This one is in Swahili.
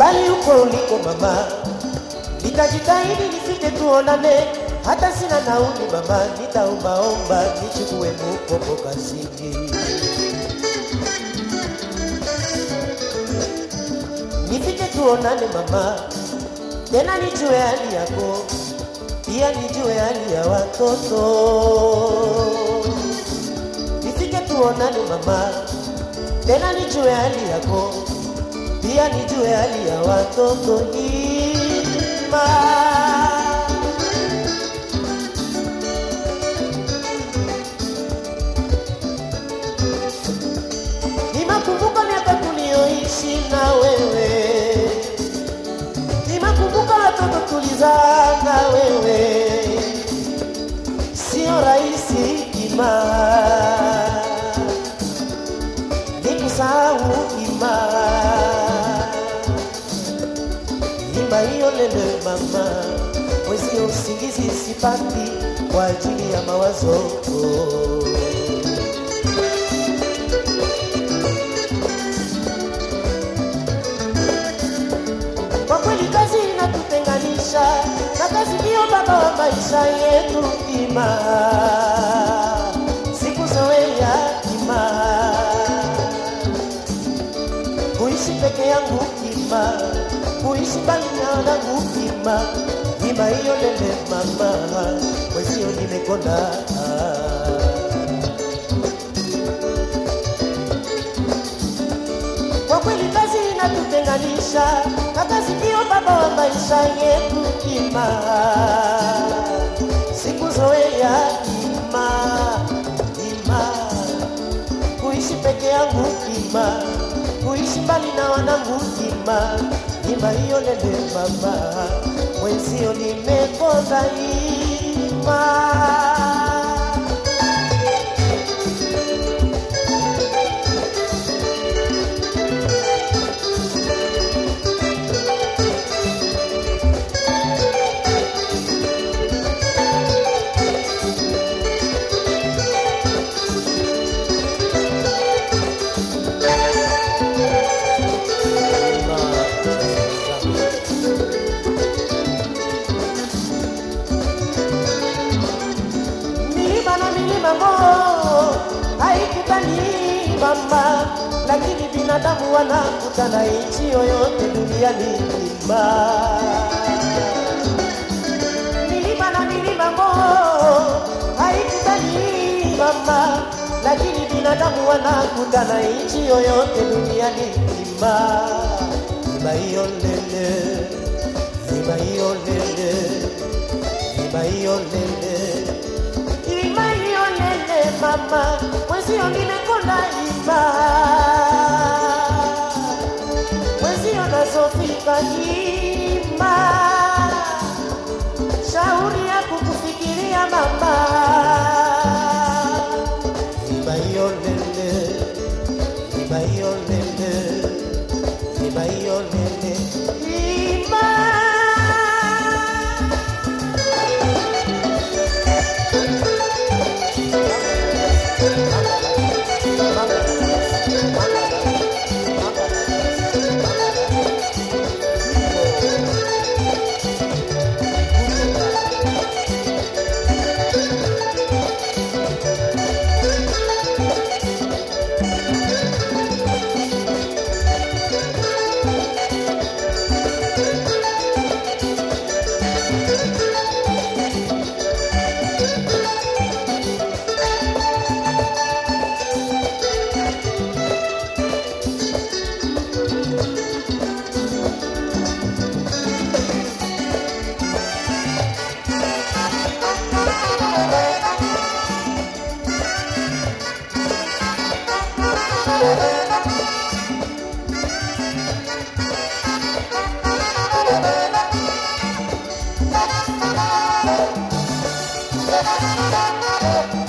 mbali huko uliko mama, nitajitahidi nifike tuonane, hata sina nauli mama, nitaombaomba nichukue mkopo kazini. Nifike tuonane mama, tena nijue hali yako, pia nijue hali ya watoto. Nifike tuonane mama, tena nijue hali yako, pia nijue hali ya watoto. Ima Nimakumbuka miaka tuliyoishi na wewe, nimakumbuka watoto tulizaa na wewe, sio rahisi ima nikusahau ima ima hiyo lele mama, mwezio usingizi sipati kwa ajili ya mawazo Kwa kweli kazi inatutenganisha na kazi ndiyo baba wa maisha yetu ima sikuzoea ima kuishi peke yangu ima kuishi mbali na wanangu ima ima hiyo lele mama mwezio nimekonda Kwa kweli kazi inatutenganisha na kazi ndiyo baba wa maisha yetu ima sikuzoea ima ima kuishi peke yangu ima kuishi mbali na wanangu ima ima hiyo lele mama mwenzio nimekonda ima milima na milima mo haikutani mama, lakini binadamu wanakutana nchi yoyote duniani mzima. Milima na milima mo haikutani mama, lakini binadamu wanakutana nchi yoyote duniani mzima. Mlima hiyo lele, mlima hiyo lele, mlima hiyo lele Ima hiyo lele mama, mwezio nimekonda ima, mwezio nazofika ima, shauri ya kukufikiria mama. Ima hiyo lele, ima hiyo lele, ima hiyo lele, ima Thank you.